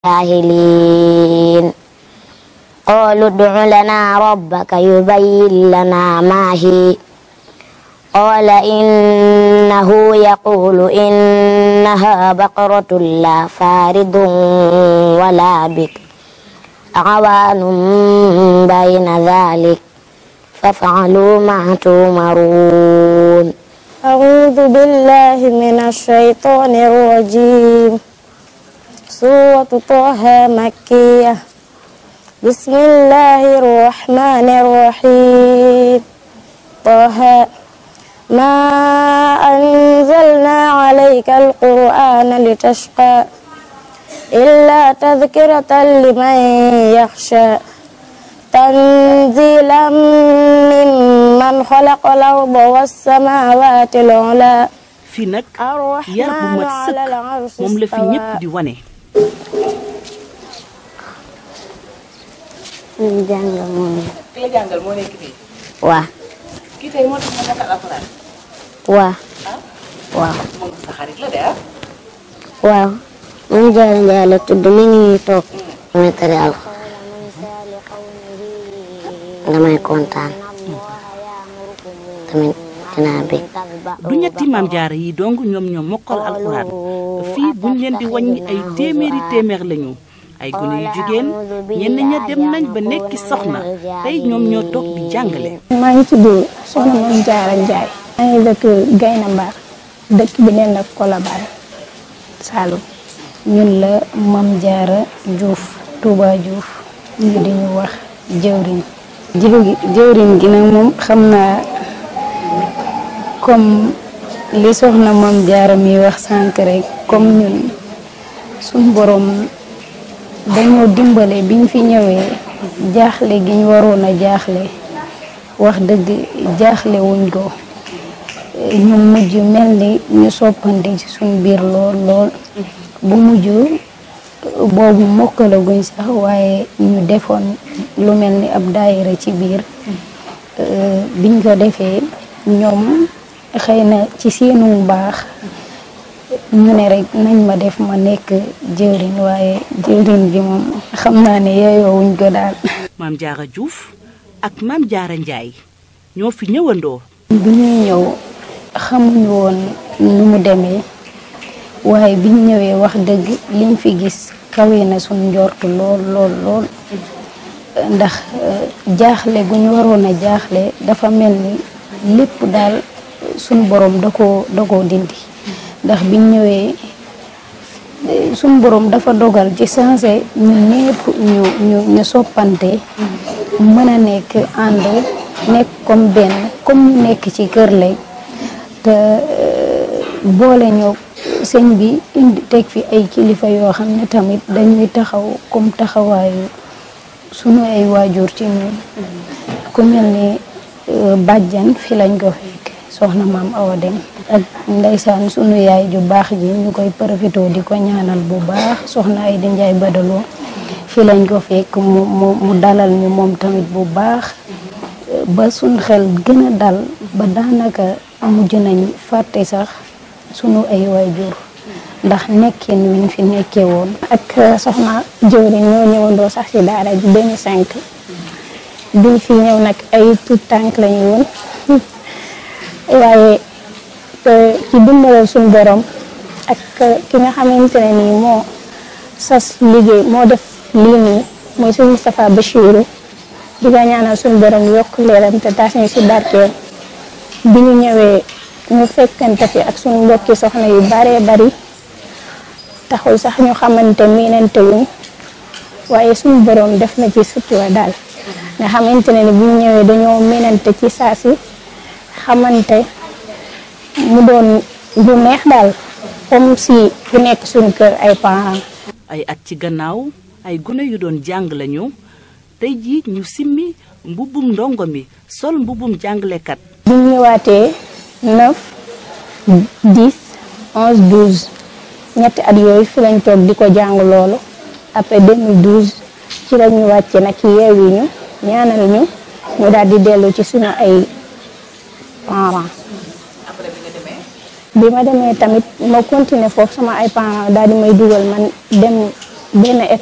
الجاهلين قالوا ادع لنا ربك يبين لنا ما هي قال إنه يقول إنها بقرة لا فارض ولا بكر عوان بين ذلك فافعلوا ما تؤمرون أعوذ بالله من الشيطان الرجيم سورة طه مكية بسم الله الرحمن الرحيم طه ما أنزلنا عليك القرآن لتشقى إلا تذكرة لمن يخشى تنزيلا ممن خلق الأرض والسماوات العلى fii nag yar bu mat sëkk moom la fi ñëpp di wane ñu jàngal moom ki la jàngal moo nekk fii waa kii tey moo tax nga mokkal alxuraan waa waaw moom sa xarit la de ah waaw moom jaara njaay la tudd mi ngi nii toog damay tari alxuraan damay kontaan tamit dinaa bég du ñetti maam jaara yi dong ñoom ñoom mokkal alxuraan fii buñ leen di wàññi ay téeméeri téeméer lañu ay gone yu jigéen ñenn ña dem nañ ba nekki soxna tey ñoom ñoo toog di jàngale maa ngi tudd Soxna Mame Diarra Ndiaye maa ngi dëkk Gayna Mbar dëkk bi neen ak Colobane Saloum ñun la Mame Diarra Diouf Touba Diouf ñu di ñu wax jëwriñ jëwri jëwriñ gi nag moom xam naa comme li soxna Mame Diarra mi wax sànq rek comme ñun suñ borom dañoo dimbale biñ fi ñëwee jaaxle gi ñu waroon a jaaxle wax dëgg jaaxle wuñ ko ñu mujj mel ni ñu soppante ci suñ biir lool lool bu mujj boobu mokkalaguñ sax waaye ñu defoon lu mel ni ab daayira ci biir biñ ko defee ñoom xëy na ci seenu baax ñu ne rek nañ ma def ma nekk jëwriñ waaye jëwriñ bi moom xam naa ne yeyoowuñ ko daal maam jaara Diouf ak maam jaara Njaay ñoo fi ñëwandoo bi ñuy ñëw xamuñu woon nu mu demee waaye biñ ñëwee wax dëgg liñ fi gis kawe na suñ njortu lool lool lool ndax jaaxle gu ñu waroon a jaaxle dafa mel ni lépp daal suñ borom da koo da koo dindi ndax biñ ñëwee suñ borom dafa dogal ci sensé ñu ñépp ñu ñu ñu soppante mën a nekk ànd nekk comme benn comme ñu nekk ci kër lay te boole ñoo sëñ bi indi teg fi ay kilifa yoo xam ne tamit dañuy taxaw comme taxawaayu sunu ay waajur ci ñun ku mel ni bàjjan fi lañ ko fekk soxna maam Awa Dem ak ndeysaan sunu yaay ju baax ji ñu koy profité di ko ñaanal bu baax soxna ay di njaay badaloo fi lañ ko fekk mu mu mu dalal ñu moom tamit bu baax ba suñ xel gën a dal ba daanaka mujj nañ fàtte sax sunu ay waajur ndax nekkin wiñ fi nekkee woon ak soxna jëwriñ ñoo ñëwandoo sax ci daara ji 2005 biñ fi ñëw nag ay tout tànk lañu woon waaye ci dimbalal suñ borom ak ki nga xamante ne nii moo sas liggéey moo def lii nii mooy suñ Moustapha Bachirou di ko ñaanal suñ borom yokk leeram te taas ñu si barkeel bi ñu ñëwee ñu fekkante fi ak suñ mbokki soxna yu baree bari taxul sax ñu xamante miinante wuñ waaye suñ borom def na ci sutura daal nga xamante ne ni bu ñu ñëwee dañoo miinante ci saa si xamante mu doon lu neex daal comme si ku nekk suñu kër ay parents ay at ci gannaaw ay gone yu doon jàng lañu tey jii ñu simmi mbubbum ndongo mi sol mbubbum jàngalekat bu ñu ñëwaatee 9 10 11 12 ñetti at yooyu fi lañ toog di ko jàng loolu après 2012 ci la ñu wàcce nag yeewi ñu ñaanal ñu ñu daal di dellu ci suñu ay parents après bi nga demee bi ma demee tamit ma continuer foofu sama ay parents daal di may dugal man dem benn